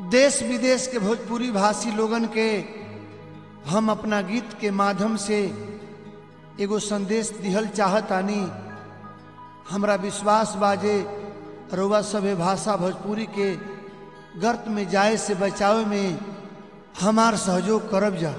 देश विदेश के भोजपुरी भाषी लोगन के हम अपना गीत के माध्यम से एगो संदेश दिहल चाहतानी हमरा विश्वास बाजे रउआ सभे भाषा भोजपुरी के गर्त में जाए से बचावे में हमार सहयोग करब जा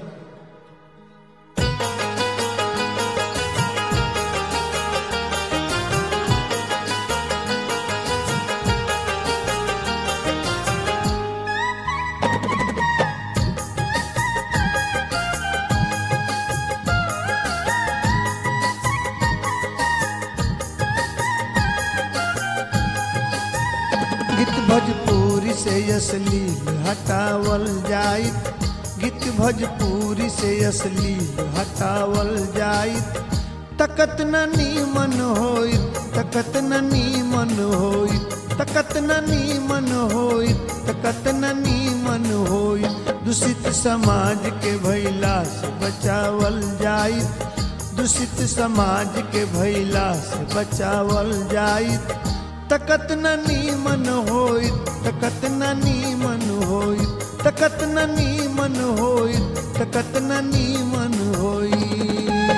गीत भोजपुरी से असली हटावल जाई गीत भोजपुरी से असली हटावल जाई तकत न नीमन होई तकत न नीमन होई तकत न नीमन होई तकत न नीमन होई दूषित समाज के भैला से बचावल जाई दूषित समाज के भैला से बचावल जाई तकत न नीमन होई तकत न नीमन होई तकत न नीमन होई तकत न नीमन होई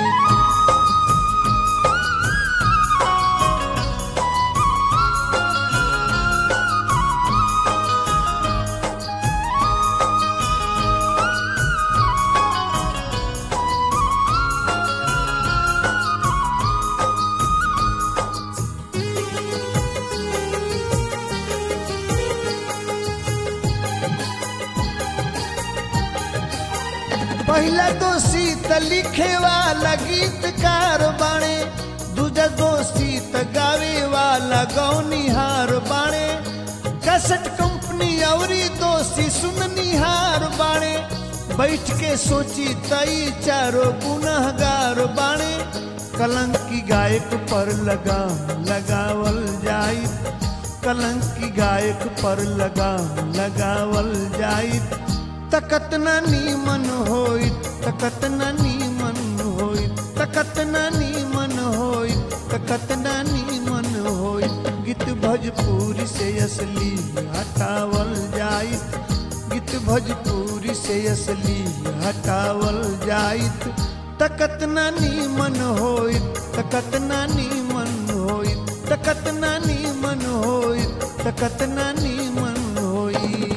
पहला दोषी त लिखे वाला गीतकार बाणे दूजा दोषी त गावे वाला गौनिहार बाणे कसट कंपनी औरी दोषी सुननिहार बाणे बैठ के सोची तई चारो गुनहगार बाणे कलंकी गायक पर लगाम लगावल जाई कलंकी गायक पर लगाम लगावल जाई तकत न नीमन होई तकत न नीमन होई तकत न नीमन होई तकत न नीमन होई गीत भोजपुरी से असली हटावल जाई गीत भोजपुरी से असली हटावल जाई तकत न नीमन होई तकत न नीमन होई तकत न नीमन होई तकत न नीमन होई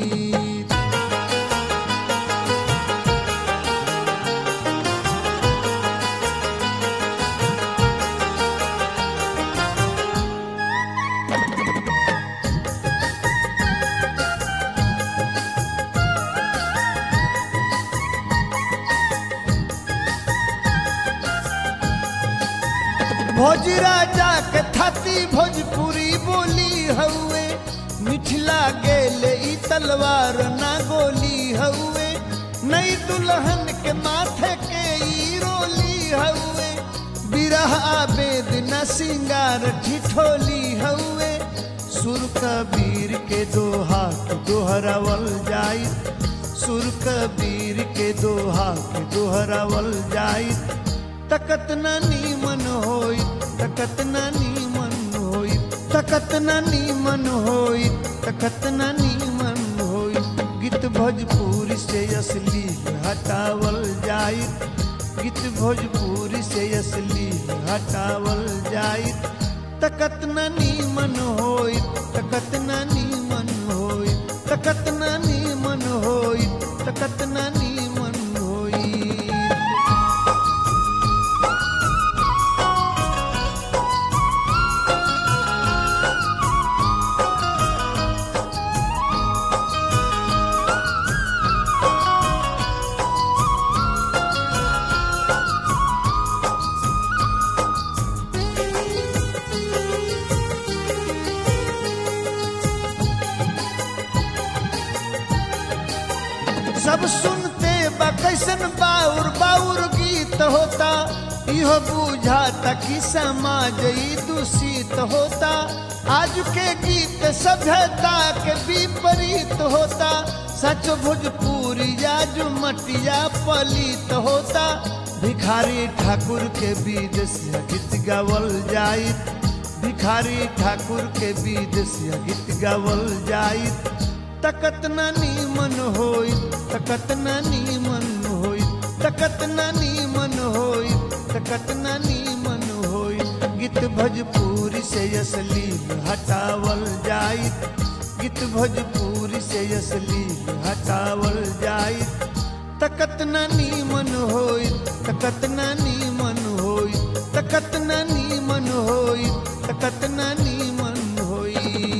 भोज राजा के थाती भोजपुरी बोली हउए मिथिला गेले ई तलवार ना गोली हउए नई दुल्हन के माथे के ई रोली हउए बिरह आबेद न सिंगार ठिठोली हउए सुर कबीर के दोहा के दोहरावल जाई सुर कबीर के दोहा के दोहरावल जाई तकत न नीमन होई तकत न नीमन होई तकत न नीमन होई तकत न नीमन होई गीत भोजपुरी से असली हटावल जाई गीत भोजपुरी से असली हटावल जाई तकत न नीमन होई तकत न नीमन होई तकत न नीमन होई तकत न नीमन होई सब सुनते बा कैसन बाउर बाउर गीत होता इहो बुझाता कि समाज ई दूषित होता आज के गीत सभ्यता के विपरीत होता सच भोजपुरी आज मटिया पलित होता भिखारी ठाकुर के बीज से गीत गावल जाई भिखारी ठाकुर के बीज से गीत गावल जाई तकत ना नीमन होई तकत ना नीमन होई तकत ना नीमन होई तकत ना नीमन होई गीत भोजपुरी से असली हटावल जाई गीत भोजपुरी से असली हटावल जाई तकत ना नीमन होई तकत ना नीमन होई तकत ना नीमन होई तकत ना नीमन होई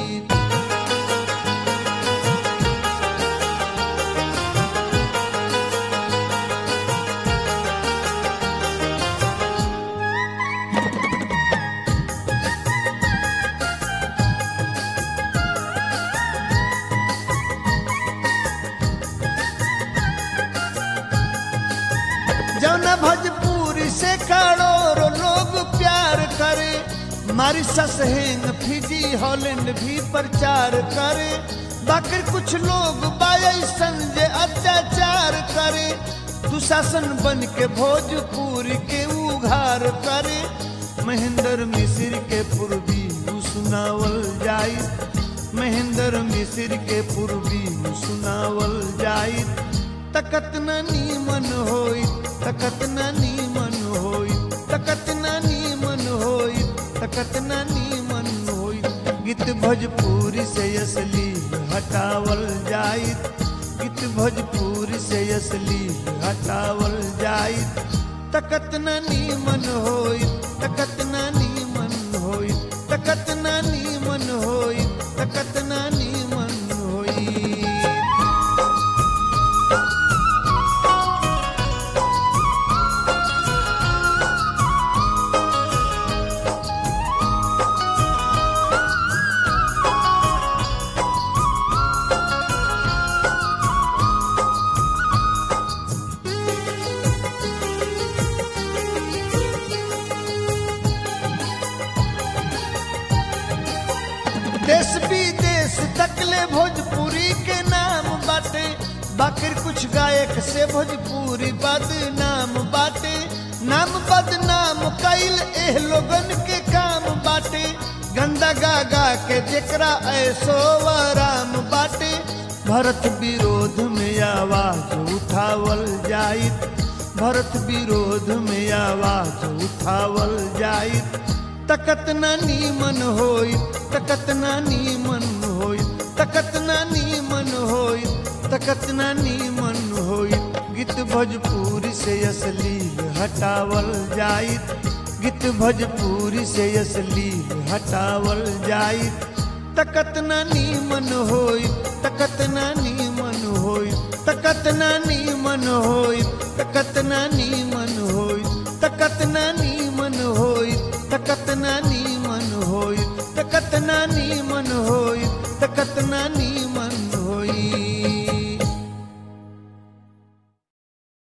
जौना भोजपुरी से करोड़ों लोग प्यार करे मारिसस हेंग फिजी हॉलैंड भी प्रचार करे बाकी कुछ लोग बायसन जे अत्याचार करे दुशासन बन के भोजपुरी के उघार करे महेंद्र मिश्र के पूर्वी उ सुनावल जाई महेंद्र मिश्र के पूर्वी उ सुनावल जाई तकत न नीमन होई तकत न नीमन होई तकत न नीमन होई तकत न नीमन होई गीत भोजपुरी से असली हटावल जाई गीत भोजपुरी से असली हटावल जाई तकत न नीमन होई तकत न नीमन होई तकत न नीमन होई तकत न नीमन होई देश विदेश तकले भोजपुरी के नाम बाटे बाकी कुछ गायक से भोजपुरी बदनाम बाटे नाम बदनाम कैल एह लोगन के काम बाटे गंदा गा गा के जेकरा ऐसो आराम बाटे भरत विरोध में आवाज उठावल जाई भरत विरोध में आवाज उठावल जाई तकत ना नीमन होई तकत ना नीमन होई तकत ना नीमन होई तकत ना नीमन होई गीत भोजपुरी से असली हटावल जाई गीत भोजपुरी से असली हटावल जाई तकत ना नीमन होई तकत ना नीमन होई तकत ना नीमन होई तकत ना नीमन होई तकत ना नीमन होई तकत ना नीमन होई तकत ना नी